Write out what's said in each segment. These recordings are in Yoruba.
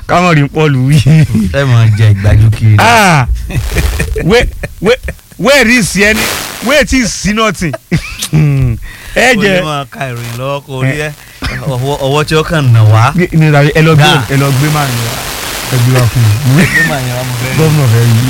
káwọn rí pọ́ọ̀lù wí. ẹ mọ̀ jẹ ìgbàjú kiri. Ah, wé wé wé rí sí ẹni wé tí sí nọ́ọ̀tì. ẹ ó jẹ ní máa ka ìròyìn lọ́wọ́ kó rí ẹ ọwọ́ ọwọ́ tí ó kàn nà wá. ní ìlànà ẹ lọ gbé Gà. ẹ lọ gbé máa ń wá ẹ gbé wá fún mi. ẹgbẹ́ màá yẹn wá mo fẹ́ rí. gómìnà fẹ́ yí.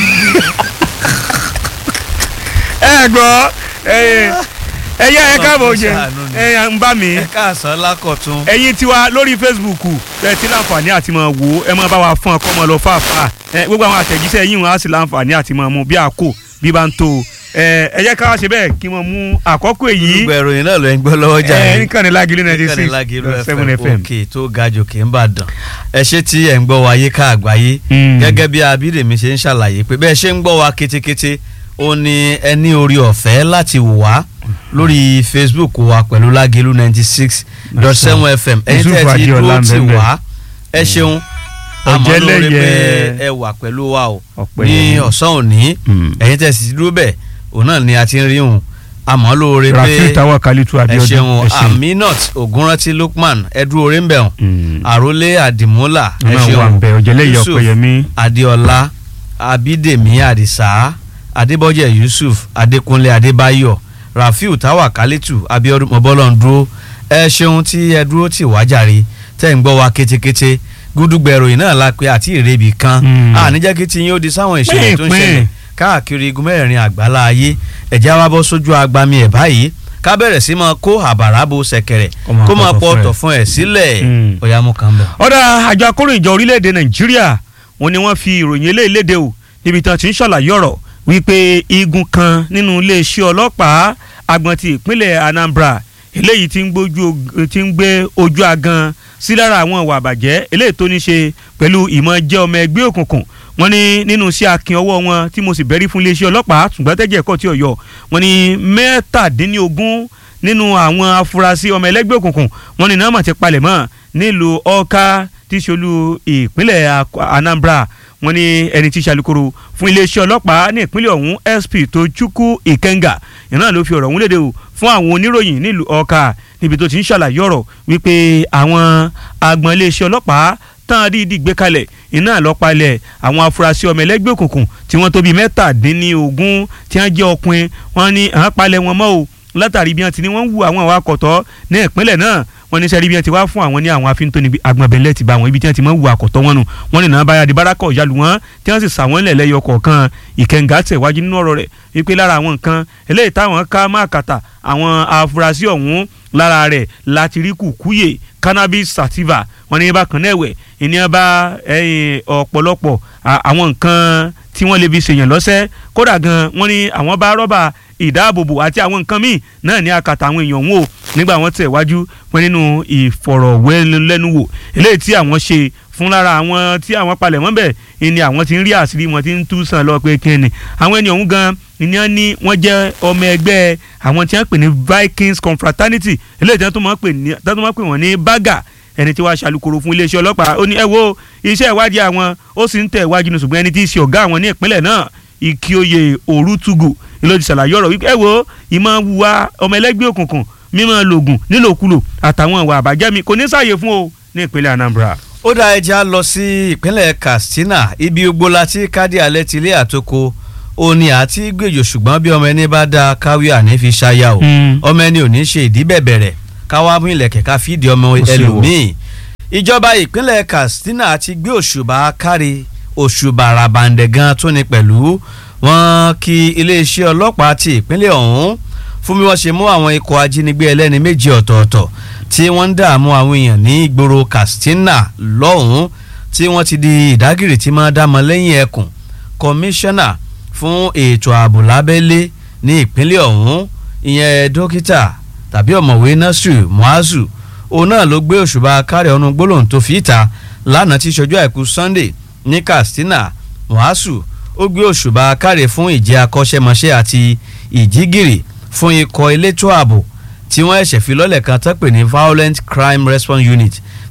ẹ gbọ́ ẹ ẹyẹ ẹ káàbọ̀ jẹ ẹ ń bá mi ẹ káàsán lákọ̀tún. ẹ̀yin tiwa lórí facebook ẹ ti láǹfààní àti máa wò ó ẹ máa bá wa fún ọkọ máa lọ fàáfàá ẹ gbogbo àwọn àtẹ̀jíṣẹ́ yìí wọn á sì láǹfààní àti máa mú bí àkó bí bá ń tó o. ẹ ẹ jẹ́ ká wá ṣe bẹ́ẹ̀ kí wọ́n mú àkọ́kọ́ èyí gbogbo ìròyìn náà ló ń gbọ́ lọ́wọ́ jà ẹ nìkan ní lágìlì ninety six Lágìlú seven fm. òkè tó ga jòkè ń bàdàn ẹ ṣé tí ẹ̀ ń gbọ́ wa yíká àgbáyé Mm. gẹ́gẹ́ bí abídèmí ṣe ń ṣàlàyé pé bẹ́ẹ̀ ṣe ń gbọ́ wa kétékété ó ní ẹ ní orí ọ̀fẹ́ láti wò wá lórí facebook wa pẹ̀lú lágẹ̀lú ninety six dot seven fm ẹ̀yin Yusuf tẹ́ ẹ ti Adéọlá dúró ń tì bẹ wá ẹ ṣeun àmọ́ lórí Ọ̀jẹ̀lẹ́yẹ. pé ẹ wà pẹ̀lú wa o Ọ̀pẹ ní yẹn. ọ̀sán òní Mm. ẹ̀yin tẹ́ ẹ sì ti dúró bẹ́ẹ̀ òun náà ni a ti ń rí òun àmọ́ lóore pé rafiu tawa kalitu ẹ abiodun ṣeun aminat ogunranti lukman ẹdú orí ń bẹ̀rùn Mm. àrólé àdìmúlà ẹ náà wà ń bẹ ọ̀jẹ̀lẹ́yẹ Yusuf ọ̀pẹ̀yẹmí adéọlá abídèmí àdìsá adébọ́jẹ̀ yusuf adékúnlé adébáyọ̀ rafiu tawa kalitu abiodun mọ́bọ́lọ́ndúró ẹ ṣeun tí ẹ dúró tì wá jàre tẹ́ ń gbọ́ wa kétékété gúdúgbẹ̀rò yìí náà la pé àti ìrèbì kan Mm. àníjẹ́ kí ti yín ó di sáwọn ìṣẹ̀lẹ̀ tó ń Pín, ṣẹlẹ̀ pín. káàkiri igun mẹ́rin àgbálá ayé ẹ̀já wa bọ́ sójú agbami ẹ̀ báyìí ká bẹ̀rẹ̀ sí máa kó àbàrà bo ṣẹ̀kẹ̀rẹ̀ Kó máa kó máa pọ̀tọ̀ pọ̀ fún ẹ. ọ̀tọ̀ fún ẹ̀ sílẹ̀ Mm. ọ̀yá mú kan bẹ̀. ọ̀dà àjọ akóròyìn ìjọ orílẹ̀-èdè nàìjíríà wọn ni wọ́n fi ìròyìn eléyìí léde o níbi tí wọ́n ti ń ṣàlàyé ọ̀rọ̀ wípé igun kan nínú iléeṣẹ́ ọlọ́pàá agbọ̀n ti ìpínlẹ̀ anambra eléyìí ti ń gbójú ti ń gbé ojú agan sí lára àwọn ìwà àbàjẹ́ eléyìí tó ní ṣe pẹ̀lú ìmọ̀ jẹ́ ọmọ ẹgbẹ́ òkùnkùn wọ́n ní nínú sí akin ọwọ́ wọn tí mo sì bẹ̀rí fún iléeṣẹ́ ọlọ́pàá ṣùgbọ́n tẹ́jẹ̀ ẹ̀kọ́ tí ò yọ wọ́n ní mẹ́tàdínlógún nínú àwọn afurasí ọmọ ẹlẹ́gbẹ́ òkùnkùn wọ́n ní nọ́ọ̀mà ti palẹ̀ mọ́ nílùú ọ̀ka tí í ṣolú ìpínlẹ̀ Ak- Anambra wọ́n ní ẹni tí í ṣàlùkòrò fún iléeṣẹ́ ọlọ́pàá ní ìpínlẹ̀ ọ̀hún SP Tochukwu Ikenga ìnáà ló fi ọ̀rọ̀ ọ̀hún léde o fún àwọn oníròyìn nílùú ọ̀ka níbi tó ti ń ṣàlàyé ọ̀rọ̀ wípé àwọn agbọ̀n iléeṣẹ́ ọlọ́pàá tán dídì gbé kalẹ̀ iná àlọ́pàlẹ̀ àwọn afurasí ọmọ ẹlẹ́gbẹ́ òkùnkùn tí wọ́n tó bíi mẹ́tàdínlógún tí wọ́n jẹ́ ọkùnrin wọ́n ní àwọn palẹ̀ wọn mọ́ o látàrí bí wọ́n ti ní wọ́n ń wu àwọn àwọn akọ̀tọ́ ní ìpínlẹ̀ náà wọ́n ní sẹ́rí bí wọ́n ti wá fún àwọn ní àwọn afíntóni agbọ̀nbẹ̀lẹ̀ ti bá àwọn ibi tí wọ́n ti máa ń wu àkọ̀tọ́ wọn nù wọ́n ní nàbàyà di bárakọ̀ ìyálù wọn tí wọ́n sì sà wọ́n lẹ̀ lẹ́yọ kọ̀ọ̀kan ìkẹǹgà tẹ̀wájú nínú ọ̀rọ̀ rẹ̀ wípé lára àwọn nǹkan eléyìí táwọn ká má kàtà àwọn afurasí ọ̀hún lára rẹ̀ láti rí kùkúyè cannabis sativa wọ́n ní bákan náà ẹ̀wẹ̀ ìní bá ẹ̀yìn ọ̀pọ̀lọpọ̀ à- àwọn nǹkan tí wọ́n lè fi ṣèyàn lọ́sẹ̀ kódà gan wọ́n ní àwọn bá rọ́bà ìdáàbòbò àti àwọn nǹkan míì náà ní akàtà àwọn èèyàn wọn o nígbà wọ́n tẹ̀ wájú wọn nínú ìfọ̀rọ̀wẹ́lẹ́nuwò eléyìí tí àwọn ṣe fún lára àwọn tí àwọn palẹ̀ mọ́ bẹ̀ ni àwọn ti ń rí àṣírí wọn ti ń tú sàn lọ pé kí ni àwọn ènìyàn ọ̀hún gan ni wọ́n ní wọ́n jẹ́ ọmọ ẹgbẹ́ àwọn tí wọ́n pè ní Vikings Confraternity eléyìí tí wọ́n tún máa ń pè ní- tí wọ́n tún máa ń pè wọ́n ní baga ẹni tí wàá ṣàlùkòrò fún iléeṣẹ́ ọlọ́pàá ó ní ẹ wo iṣẹ́ ìwádìí àwọn ó sì ń tẹ̀ wájú ní ṣùgbọ́n ẹni tí í ṣe ọ̀gá àwọn ní ìpínlẹ̀ náà Ìkíoyè Òrùtùgù ló ti ṣàlàyé ọ̀rọ̀ wípé ẹ wo ìmọ̀ wùwà ọmọ ẹlẹ́gbẹ́ òkùnkùn mímọ̀ lògùn nílòkulò àtàwọn ìwà àbájẹ́ mi kò ní sáàyè fún o ní ìpínlẹ̀ Anambra. ó dá ẹja lọ sí ìpínlẹ̀ Katsina ibi gbogbo la ti kádì alẹ́ ti ilé àtòkò òní àti gbèjò ṣùgbọ́n bí ọmọ ẹni bá da káwí àní fi ṣáyà o Mm. ọmọ ẹni ò ní ṣe ìdí bẹ̀bẹ̀rẹ̀ káwá mú ilẹ̀kẹ̀ ká fìdí ọmọ Ó ṣe wọ̀. ẹlòmíì ìjọba ìpínlẹ̀ Katsina ti gbé òṣùbà kárí òṣùbà ràbàǹdẹ̀ gan tó ní pẹ̀lú wọn kí iléeṣẹ́ ọlọ́pàá ti ìpínlẹ̀ ọ̀hún fún bí wọ́n ṣe mú àwọn ikọ̀ ajínigbé ẹlẹ́ni méjì ọ̀tọ̀ọ̀tọ̀ tí wọ́n ń dààmú àwọn èèyàn ní ìgboro Katsina lọ́hùn-ún tí wọ́n ti di ìdágìrì tí máa dámọ lẹ́yìn ẹkùn kọmíṣánná fún ètò ààbò lábẹ́lé ní ìpínlẹ̀ ọ̀hún ìyẹn dókítà tàbí ọ̀mọ̀wé Nasiru Muazu òun náà ló gbé òṣùbà kárẹ̀ ọ̀nù gbólóhùn tó fi ìta lánàá tí ṣojú àìkú Sunday ní Katsina Muazu ó gbé òṣùbà kárẹ̀ fún ìjẹ́ akọ́ṣẹ́mọṣẹ́ àti ìjígìrì fún ikọ̀ elétò ààbò tí wọ́n ẹ̀ṣẹ̀ fi lọ́lẹ̀ kan tó pè ní Violent Crime Response Unit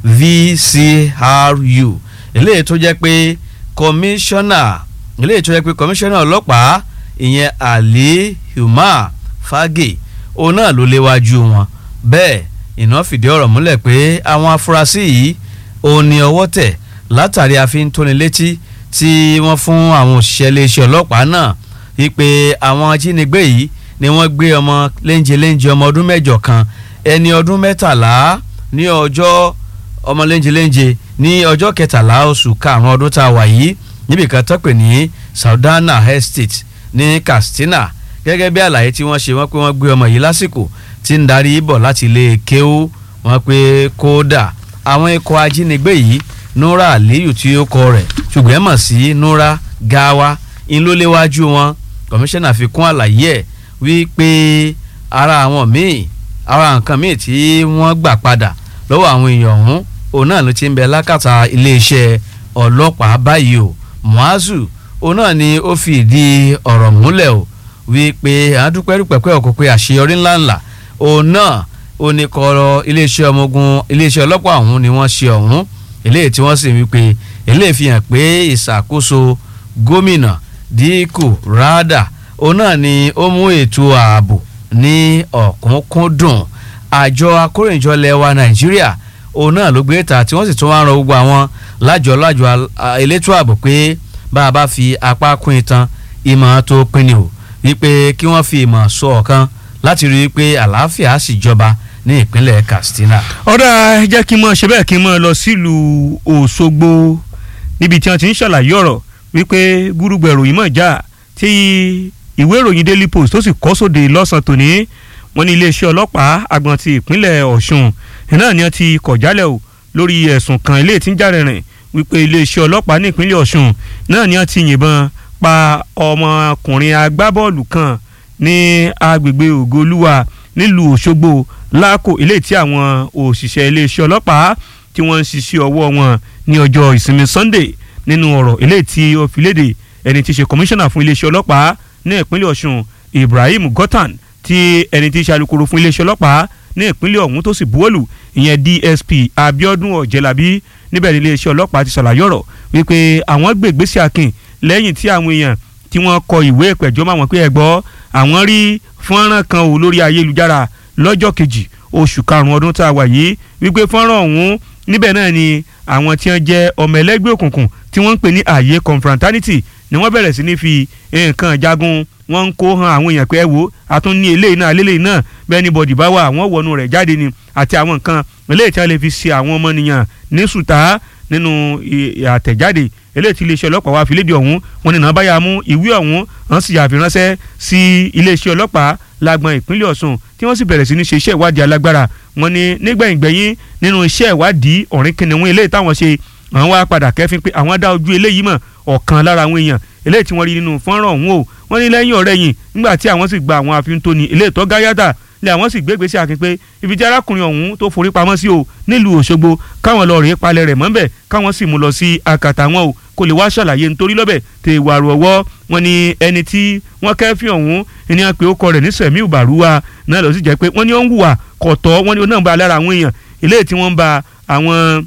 VCRU eléyìí tó jẹ́ pé kọmíṣánná eléyìí tó jẹ́ pé kọmíṣánná ọlọ́pàá ìyẹn Ali Umar Fage òun náà ló léwájú wọn bẹ́ẹ̀ iná fìdí ọ̀rọ̀ múlẹ̀ pé àwọn afurasí yìí òun ni ọwọ́ tẹ̀ látàrí àfintónilétí tí wọ́n fún àwọn òṣìṣẹ́ iléeṣẹ́ ọlọ́pàá náà wípé àwọn ajínigbé yìí ni wọ́n gbé ọmọ léńjẹ léńjẹ ọmọ ọdún mẹ́jọ kan ẹni ọdún mẹ́tàlá ní ọjọ́ ọmọ léńjẹ léńjẹ ní ọjọ́ kẹtàlá oṣù karùn-ún ọdún tá a wà yìí níbi kan tó pè ní Saudana Estate ní Katsina gẹ́gẹ́ bí àlàyé tí wọ́n ṣe wọ́n pé wọ́n gbé ọmọ yìí lásìkò tí ń darí bọ̀ láti ilé kéwú wọ́n pé kódà àwọn ikọ̀ ajínigbé yìí Nura Aliyu tí ó kọ rẹ̀ ṣùgbọ́n ẹ mọ̀ sí Nura Gawa ń ló léwájú wọn kọmíṣánná fi kún àlàyé ẹ̀ wípé ara àwọn míì ara nǹkan míì tí wọ́n gbà padà lọ́wọ́ àwọn èèyàn ọ̀hún òun náà ló ti ń bẹ lákàtà iléeṣẹ́ ọlọ́pàá báyìí o Muazu òun náà ni ó fi ìdí ọ̀rọ̀ múlẹ̀ o wípé àádúpẹ́ rúpẹ́pẹ́ ọ̀kọ́ pé àṣeyọrí ńláńlá òun náà ó ní kọ́rọ̀ iléeṣẹ́ ọmọ ogun iléeṣẹ́ ọlọ́pàá ọ̀hún ni wọ́n ṣe ọ̀hún eléyìí tí wọ́n sì wípé eléyìí fi hàn pé ìṣàkóso gómìnà díkù rádà òun náà ni ó mú ètò ààbò ní ọ̀kúnkúndùn àjọ akóròyìnjọ lẹwa nàìjíríà òun náà ló gbé ta tí wọ́n sì tún wá ń rọ gbogbo àwọn lájọ lájọ elétò ààbò pé bá a bá fi apá kún itan ìmọ̀ tó pinni o wípé kí wọ́n fi ìmọ̀ sọ ọ̀kan láti rí i pé àlàáfíà sì jọba ní ìpínlẹ̀ Katsina. ọ̀dà jẹ́ kí n mọ̀ ṣe bẹ́ẹ̀ kí n mọ̀ lọ sílùú Òṣogbo níbi tí wọ́n ti ń ṣàlàyé ọ̀rọ̀ wípé gúrúgbẹ̀ ìròyìn mọ̀ já tí ìwé ìròyìn Daily Post tó sì kọ́ sóde lọ́sàn-án tòní wọ́n ní iléeṣẹ́ ọlọ́pàá àgbọ̀n ti ìpínlẹ̀ Ọ̀ṣun náà ni wọ́n ti kọ̀ jálẹ̀ o lórí ẹ̀sùn kan ilé tí ń jà rìnrìn wípé iléeṣẹ́ ọlọ́pàá ní ìpínlẹ̀ Ọ̀ṣun náà ni wọ́n ti yìnbọn pa ọmọkùnrin agbábọ́ọ̀lù kan ní agbègbè Ògolúwa nílùú Òṣogbo láàkó ilé tí àwọn òṣìṣẹ́ iléeṣẹ́ ọlọ́pàá tí wọ́n ń ṣiṣẹ́ ọwọ́ wọn ní ọjọ́ ìsinmi Sunday nínú ọ̀rọ̀ ilé tí ó fi léde ẹni tí í ṣe kọmíṣánná fún iléeṣẹ́ ọlọ́pàá ní ìpínlẹ̀ Ọ̀ṣun Ibrahim Gothan tí ẹni tí í ṣe alukoro fún iléeṣẹ́ ọlọ́pàá ní ìpínlẹ̀ ọ̀hún tó sì buwọ́lù ìyẹn DSP Abiodun Ọ̀jẹ̀lábí níbẹ̀ ní iléeṣẹ́ ọlọ́pàá ti ṣàlàyé ọ̀rọ̀ wípé àwọn gbé ìgbésẹ̀ akin lẹ́yìn tí àwọn èèyàn tí wọ́n kọ ìwé ìpẹ̀jọ́ máa wọ́n pé ẹ gbọ́ àwọn rí fọ́nrán kan ò lórí ayélujára lọ́jọ́ kejì oṣù karùn-ún ọdún tá a wà yìí wípé fọ́nrán ọ̀hún níbẹ̀ náà ni àwọn tí wọ́n jẹ́ ọmọ ẹlẹ́gbẹ́ òkùnkùn tí wọ́n ń pè ní ààyè confraternity ni wọ́n bẹ̀rẹ̀ sí ní fi nǹkan jagun wọ́n ń kó han àwọn èèyàn pé ẹ wo àtún ní eléyìí náà eléyìí náà bẹ́ẹ̀ ni bọ̀dì bá wà àwọn wọnú rẹ̀ jáde ni àti àwọn nǹkan eléyìí tí wọ́n lè fi ṣe àwọn ọmọnìyàn ní sùtá nínú àtẹ̀jáde eléyìí tí iléeṣẹ́ ọlọ́pàá wa fi léde ọ̀hún wọn ni nàbáyà mú ìwé ọ̀hún wọ́n sì yàfi ránṣẹ́ sí iléeṣẹ́ ọlọ́pàá lágbọn ìpínlẹ̀ Ọ̀ṣun tí wọ́n sì bẹ̀rẹ̀ sí ní ṣe iṣẹ́ ìwádìí alágbára wọn ni nígbẹ̀yìngbẹ̀yìn nínú iṣẹ́ ìwádìí ọ̀rìn kìnìún eléyìí táwọn ṣe àwọn wá padà kẹ́fín pé àwọn dá ojú eléyìí mọ̀ ọ̀kan lára àwọn èèyàn eléyìí tí wọ́n rí nínú fọ́nrán ọ̀hún o wọ́n ní lẹ́yìn ọ̀rẹ́ yìí nígbà tí àwọn sì gba àwọn àfihàn tó ní eléyìí tó gáyàtà lé àwọn sì gbégbé sí akin pé ibi tí arákùnrin ọ̀hún tó forí pamọ́ sí o nílùú Òṣogbo káwọn lọ rèé palẹ̀ rẹ̀ mọ́bẹ̀ káwọn sì mú lọ sí akàtà wọn o kó lè wá ṣàlàyé nítorí lọ́bẹ̀ tè wàrú ọwọ́ wọn ni ẹni tí wọ́n kẹ́fín ọ̀hún ẹni wọn pé ó kọ rẹ̀ ní Sẹ̀míù Bàrúwà náà lọ sí jẹ́ pé wọ́n ní ó ń hùwà kọ̀tọ́ wọ́n ní ó náà ń ba lára àwọn èèyàn eléyìí tí wọ́n ń ba àwọn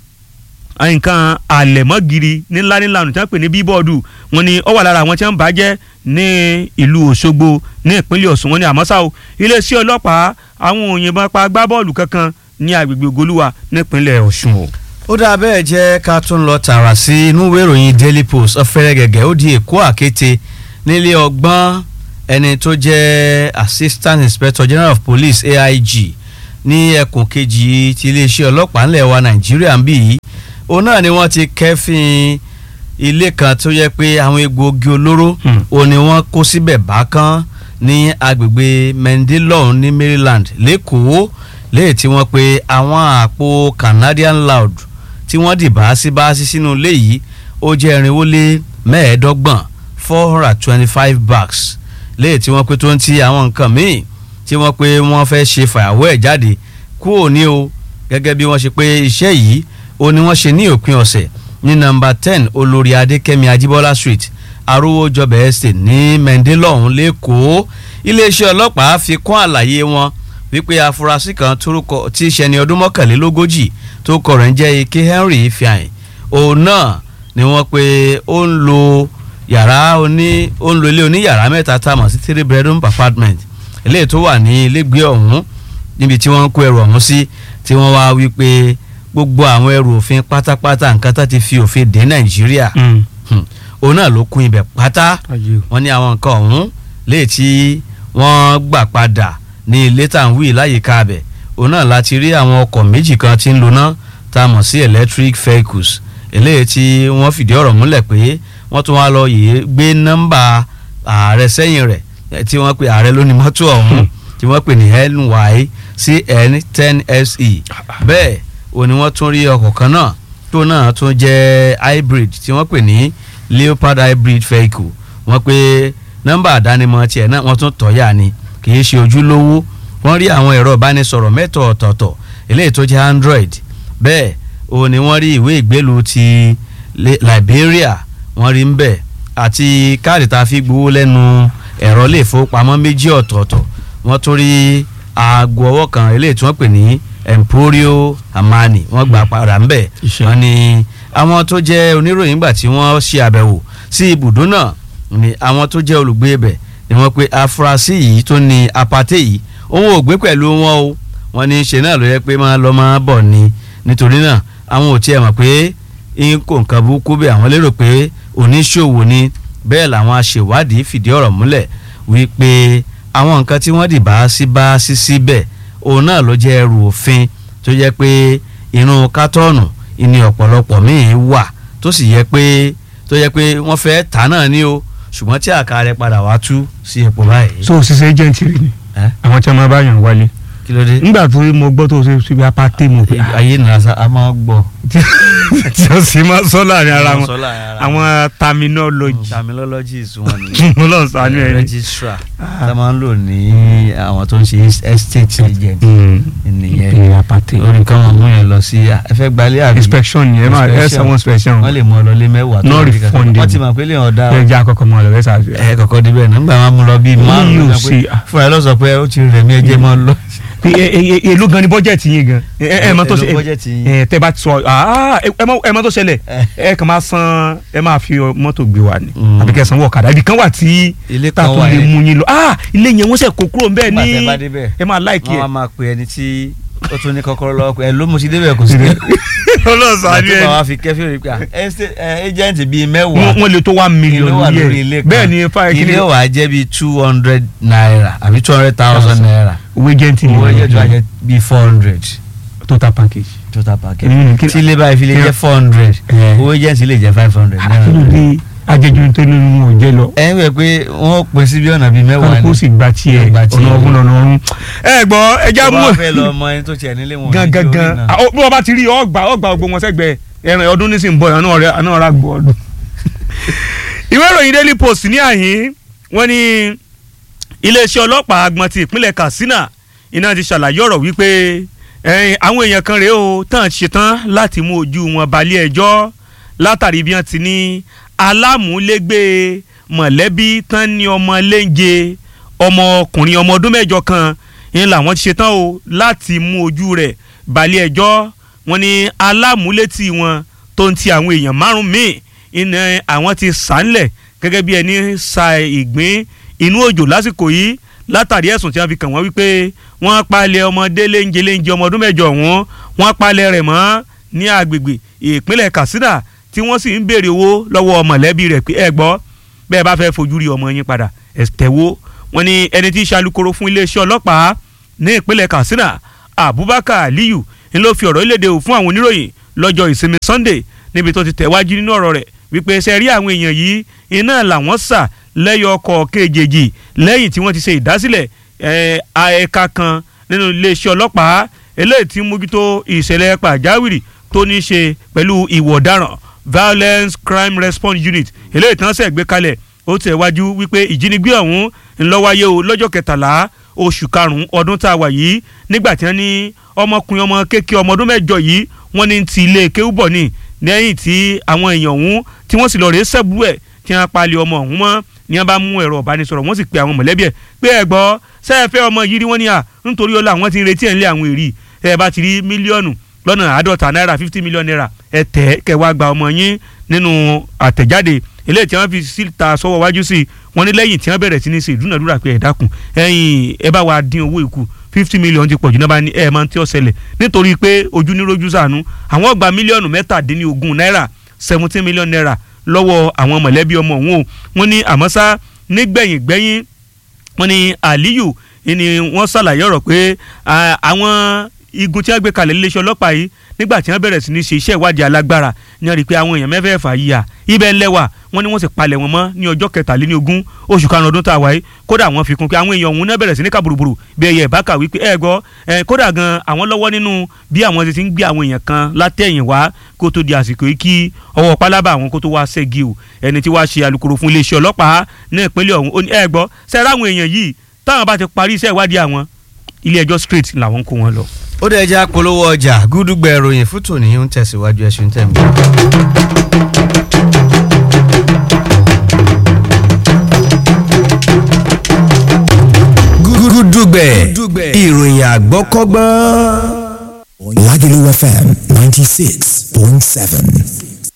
nǹkan àlẹ̀mọ́gìrì nílá nílá ọ̀nà tí wọ́n pè ní bíbọ́ọ̀dù wọn ni ó wà lára àwọn tí wọ́n ń bàjẹ́ ní ìlú Òṣogbo ní ìpínlẹ̀ Ọ̀ṣun wọn ni àmọ́ ṣá o iléeṣẹ́ ọlọ́pàá àwọn òyìnbọn pa agbábọ́ọ̀lù kankan ní agbègbè Ògolúwa nípínlẹ̀ Ọ̀ṣun o. ó dáa bẹ́ẹ̀ jẹ́ ká tún lọ tààrà sí inú ìwé ìròyìn Daily Post ọ̀fẹ́rẹ́ gẹ̀gẹ́ ó di èkó àkété nílé ọgbọ́n ẹni tó jẹ́ Assistant Inspector General of Police AIG ní ẹkùn kejì ti iléeṣẹ́ ọlọ́pàá ńlẹ̀ wa Nàìjíríà ń bì yìí òun náà ni wọ́n ti kẹ́fìn ilé kan tó yẹ pé àwọn egbòogi olóró òun ni wọ́n kó síbẹ̀ bákan ní agbègbè Mendelon ní Maryland lẹ́kọ̀ọ́ léyìí tí wọ́n pe àwọn àpò Canadian loud tí wọ́n dì báásí báásí sínú ilé yìí ó jẹ́ irinwó lé mẹ́ẹ̀ẹ́dọ́gbọ̀n four hundred twenty five bags léyìí tí wọ́n pe tó ń ti àwọn nǹkan míì tí wọ́n pe wọ́n fẹ́ ṣe fàyàwọ́ ẹ̀ jáde kúrò ní o gẹ́gẹ́ bí wọ́n ṣe pé iṣẹ́ yìí ó ní wọ́n ṣe ní òpin ọ̀sẹ̀ ní nọ́mbà ten olórí adékẹ́mi ajíbọ́lá street arówójọbẹ̀ estate ní mendelọ́hún lẹ́kọ̀ọ́ iléeṣẹ́ ọlọ́pàá fi kún àlàyé wọn wípé afurasí kan torúkọ tí í ṣe ní ọdún mọ́kànlélógójì tó kọ rẹ̀ ń jẹ́ ike henry ifeanyi òun náà ni wọ́n pe ó ń lo yàrá oní ó ń lo ilé oníyàrá mẹ́ta tá a mọ̀ sí three bedroom apartment eléyìí tó wà ní ilégbé ọ̀hún níbi tí wọ́n ń kó ẹrù ọ̀hún sí tí wọ́n wá wípé gbogbo àwọn ẹrù òfin pátápátá nǹkan tó ti fi òfin dé nàìjíríà òun náà ló kún ibẹ̀ pátá wọ́n ní àwọn nǹkan ọ̀hún léè tí wọ́n gbà padà ní ilé tàǹwì láyìíká abẹ̀ òun náà láti rí àwọn ọkọ̀ méjì kan tí ń lona tá a mọ̀ sí electric vehicles eléyìí tí wọ́n fìdí ọ̀rọ̀ múlẹ̀ pé wọ́n tún wá lọ yìí gbé nọ́mbà ààrẹ sẹ́yìn rẹ̀ tí wọ́n pe ààrẹ lóní mọ́tò ọ̀hún tí wọ́n pè ní NYCN 10SE bẹ́ẹ̀ ò ní wọ́n tún rí ọkọ̀ kan náà tó náà tún jẹ́ hybrid tí wọ́n pè ní Leopard hybrid vehicle wọ́n pe nọ́mbà àdánimọ̀ tiẹ̀ náà wọ́n tún tọ́yà ni kì í ṣe ojúlówó wọ́n rí àwọn ẹ̀rọ ìbánisọ̀rọ̀ mẹ́tọ̀ ọ̀tọ̀ọ̀tọ̀ eléyìí tó jẹ́ Android bẹ́ẹ̀ ò ní wọ́n rí ìwé ìgbélú ti Liberia wọ́n rí ń bẹ̀ àti káàdì tá a fi gbowó lẹ́nu ẹ̀rọ ilé ìfowópamọ́ méjì ọ̀tọ̀ọ̀tọ̀ wọ́n tún rí aago ọwọ́ kan eléyìí tí wọ́n pè ní Emporio Amani wọ́n gbà padà ń bẹ̀ wọ́n ní àwọn tó jẹ́ oníròyìn gbà tí wọ́n ṣe àbẹ̀wò sí ibùdó náà ni àwọn tó jẹ́ olùgbé ibẹ̀ ni wọ́n pe afurasí yìí tó ní apate yìí òun ò gbé pẹ̀lú wọn o wọ́n ní ṣe náà ló yẹ pé máa lọ máa bọ̀ ni nítorí náà àwọn ò tiẹ̀ mọ̀ pé n kò nǹkan burúkú bẹ́ẹ̀ àwọn lérò pé oníṣòwò ni bẹ́ẹ̀ làwọn aṣèwádìí fìdí ọ̀rọ̀ múlẹ̀ wípé àwọn nǹkan tí wọ́n dì bá sí bá sí síbẹ̀ òun náà ló jẹ́ ẹrù òfin tó jẹ́ pé inú kátọ́ọ̀nù ìní ọ̀pọ̀lọpọ̀ míì wà tó sì yẹ pé tó yẹ pé wọ́n fẹ́ tà náà ní o ṣùgbọ́n tí àká rẹ̀ padà wá tú sí epo báyìí. so òṣìṣẹ́ agent rí ni àwọn tí wọ́n máa bá yàn wálé kí ló dé. nígbà tó mo gbọ́ tó ṣe síbi apáté mo pé ayé nìyà sá a máa gbọ́. tí ó sì máa sọ láàrin ara wọn Sọ láàrin ara àwọn terminology terminologies wọn ni mo lọ sànú ẹ ní. registrar tá a máa ń lò ní àwọn tó ń ṣe estate agent nìyẹn ìpè apáté orí kan wọn mú yẹn lọ sí ẹ fẹ́ gbalẹ̀ àbí inspection ni ẹ máa ẹ Inspection. sanwó inspection wọ́n lè mú ọ lọ lé mẹ́wàá Not rí kankan. refundable. wọ́n ti mọ̀ pé lè hàn dáa ẹ jẹ́ àkọ́kọ́ mọ́ ọ lọ rẹ́sà ẹ kọ̀kọ́ débẹ̀ nígbà máa mú lọ bíi márùn-ún yóò lọ pé ṣe- fúnra ẹ lọ sọ pé ó ti rẹ̀ mí ẹ jẹ́ mọ́ lọ. èló gan ni bọ́jẹ̀tì yín gan ẹ ẹ mọ tó ṣe Èló bọ́jẹ̀tì yín? ẹ tẹ bá ti sọ ah, ẹ ẹ mọ ẹ mọ tó ṣẹlẹ̀ ẹ kàn máa san ẹ máa fi mọ́tò gbé wa ni Mm. àbí kẹ́ sanwó ọ̀kadà ibì kan wà tí ilé tá a kan tún wà lè yẹn mú yín lọ ah ilé yẹn wọ́n sẹ̀ kó kúrò ńbẹ̀ nígbà ní tẹ́ bá débẹ̀ ẹ máa láìkí wọ́n ẹ á máa pe ẹni tí ó tún ní kọ́kọ́rọ́ lọ́wọ́ pé ẹ ló mo ti débẹ̀ kò sí dé. ọlọ́sàn àti bàbá fi kẹ́fí rí pé agent bíi mẹ́wàá wọ́n lè tó one million ìlú wà lórí lórí ilé ẹ̀ kan bẹ́ẹ̀ ni fáyọ̀ kí ni ilé wà jẹ́ bíi two hundred naira àbí two hundred thousand naira owó agent ni owó wọ́n ẹ̀jẹ̀ tó wà jẹ́ bíi four hundred total package. total package Mm, kí- tí ilé báyìí fi lè kí- jẹ́ four hundred Eh. owó agent lè jẹ́ five hundred naira. àkínúdé ajẹjọ tó nínú wọn ò jẹ lọ ẹ ń wẹ̀ pé wọ́n pín sí bí ọ̀nà bíi mẹ́wàá kálukú sì gba tiẹ̀ Gba tiẹ̀. ọ̀nà ọ̀hún ọ̀nà ọ̀hún. ẹ gbọ́ ẹja tó mú bá fẹ́ lọ ọmọ ẹni tó tiẹ̀ nílé wọn ò ní gangan kí orí gan náà. bí wọ́n bá ti rí ọgbà ọgbà gbogbo wọn sẹ́gbẹ̀ẹ́ ẹran ọdún nísìnyí bọ̀ àná ọ̀rẹ́ àná ọ̀rá gbọ́ ọdún. ìwé ìròyìn Daily Post ní àhín wọ́n ní iléeṣẹ́ ọlọ́pàá agbọ̀n ti ìpínlẹ̀ Katsina iná ti ṣàlàyé ọ̀rọ̀ wípé ẹ̀yìn àwọn èèyàn kan rèé o tán ṣetán láti mú ojú wọn balẹ̀ ẹjọ́ látàrí bí wọ́n ti ní alámúlégbé mọ̀lẹ́bí tán ní ọmọ léńje ọmọkùnrin ọmọ ọdún mẹ́jọ kan ń làwọn ti ṣetán o láti mú ojú rẹ̀ balẹ̀ ẹjọ́ wọn ní alámúlétì wọn tó ń ti àwọn èèyàn márùn míì iná àwọn ti sànlẹ̀ gẹ́gẹ́ bí ẹni sa ìgbín inú òjò lásìkò yìí látàrí ẹ̀sùn tí wọ́n fi kàn wọ́n wípé wọ́n palẹ̀ ọmọdé léńje léńje ọmọ ọdún mẹ́jọ ọ̀hún wọ́n palẹ̀ rẹ̀ mọ́ ní agbègbè ìpínlẹ̀ Katsina tí wọ́n sì ń béèrè owó lọ́wọ́ mọ̀lẹ́bí rẹ̀ pé ẹ gbọ́ bẹ́ẹ̀ bá fẹ́ fojú rí ọmọ yín padà ẹ̀tẹ̀wó wọn ni ẹni tí í ṣalukoro fún iléeṣẹ́ ọlọ́pàá ní ìpínlẹ̀ Katsina Abubakar Aliyu ń ló fi ọ̀rọ̀ ìlédè fún àwọn oníròyìn lọ́jọ́ ìsinmi Sunday níbi tó ti tẹ̀wájú nínú ọ̀rọ̀ rẹ̀ wípé ṣe rí àwọn èèyàn yìí iná làwọn sà lẹ́yọ ọkọ̀ kejì lẹ́yìn tí wọ́n ti ṣe ìdásílẹ̀ ẹ̀, ẹ̀ka kan nínú iléeṣẹ́ ọlọ́pàá eléyìí tí ń mójútó ìṣẹ̀lẹ̀ pàjáwìrì tó ní í ṣe pẹ̀lú ìwọ̀ ọ̀daràn violence crime response unit eléyìí tí wọ́n ṣẹ̀ gbé kalẹ̀ ó tẹ̀ wájú wípé ìjínigbé ọ̀hún ń lọ wáyé o lọ́jọ́ kẹtàlá oṣù karùn-ún ọdún tá a wà yìí nígbà tí wọ́n ní ọmọkùnrin ọmọ kéèké ọmọ ọdún mẹ́jọ yìí wọ́n ní ti ilé kéwúbọ̀ ní lẹ́yìn tí àwọn èèyàn ọ̀hún tí wọ́n sì lọ rèé sẹ́bù ẹ̀ tí wọ́n palẹ̀ ọmọ ọ̀hún mọ́ ni wọ́n bá mú ẹ̀rọ ìbánisọ̀rọ̀ wọ́n sì pe àwọn mọ̀lẹ́bí ẹ̀ pé ẹ gbọ́ sẹ́ẹ̀fẹ́ ọmọ yìí rí wọ́n ní à nítorí ọlá àwọn ti ń retí ẹ̀ ńlẹ̀ àwọn èrì ẹ bá ti rí mílíọ̀nù lọ́nà àádọ́ta náírà fifty million naira ẹ tẹ̀ kẹwàá gba ọmọ yín nínú àtẹ̀jáde eléyìí tí wọ́n fi síta sọ́wọ́ wájú sí i wọ́n ní lẹ́yìn tí wọ́n bẹ̀rẹ̀ sí ní ṣe ìdúnàdúrà pé ẹ dákun ẹ̀yin ẹ bá wa dín owó ìkù fifty million ti pọ̀jù náà bá ní ẹ̀ máa ń tí ó ṣẹlẹ̀ nítorí pé ojú ní rojú sànú àwọn gba mílíọ̀nù mẹ́tàdínlógún náírà seventeen million naira lọ́wọ́ àwọn mọ̀lẹ́bí ọmọ òun o wọ́n ní àmọ́ sá nígbẹ̀yìn gbẹ́yìn wọ́n ní Aliyu ni wọ́n ṣàlàyé ọ̀rọ̀ pé àwọn igun tí wọ́n gbé kalẹ̀ iléeṣẹ́ ọlọ́pàá yìí nígbà tí wọ́n bẹ̀rẹ̀ sí ní ṣe iṣẹ́ ìwádìí alágbára ni wọ́n rí i pé àwọn èèyàn mẹ́fẹ̀ẹ̀fà yìí à ibẹ̀ lẹ́wà wọ́n ní wọ́n sì palẹ̀ wọn mọ́ ní ọjọ́ kẹtàléníogún oṣù karùn-ún ọdún tá a wáyé kódà wọ́n fi kún pé àwọn èèyàn ọ̀hún náà bẹ̀rẹ̀ sí ní kàbùrùbùrù bí ẹyẹ ìbáka wípé ẹ gbọ́ ẹ kódà gan àwọn lọ́wọ́ nínú bí àwọn ti ń gbé àwọn èèyàn kan látẹ̀yìn wá kó tó di àsìkò yìí kí ọwọ́ pálábà àwọn kó tó wá ṣẹ́gi o ẹni tí wàá ṣe alukoro fún iléeṣẹ́ ọlọ́pàá ní ìpínlẹ̀ ọ̀hún ó ní ẹ gbọ́ sẹ́ra àwọn èèyàn yìí táwọn bá ti parí iṣẹ́ ìwádìí àwọn ilé ẹjọ́ straight làwọn kó wọn lọ. ó dẹ̀ jẹ́ apolówó ọjà gúdúgbẹ̀ ìròyìn fún tòní ń tẹ̀síwájú ẹ̀sùn tẹ̀ mí. gúdúgbẹ̀ ìròyìn àgbọ́kọ́gbọ́n. Lagelu FM 96.7.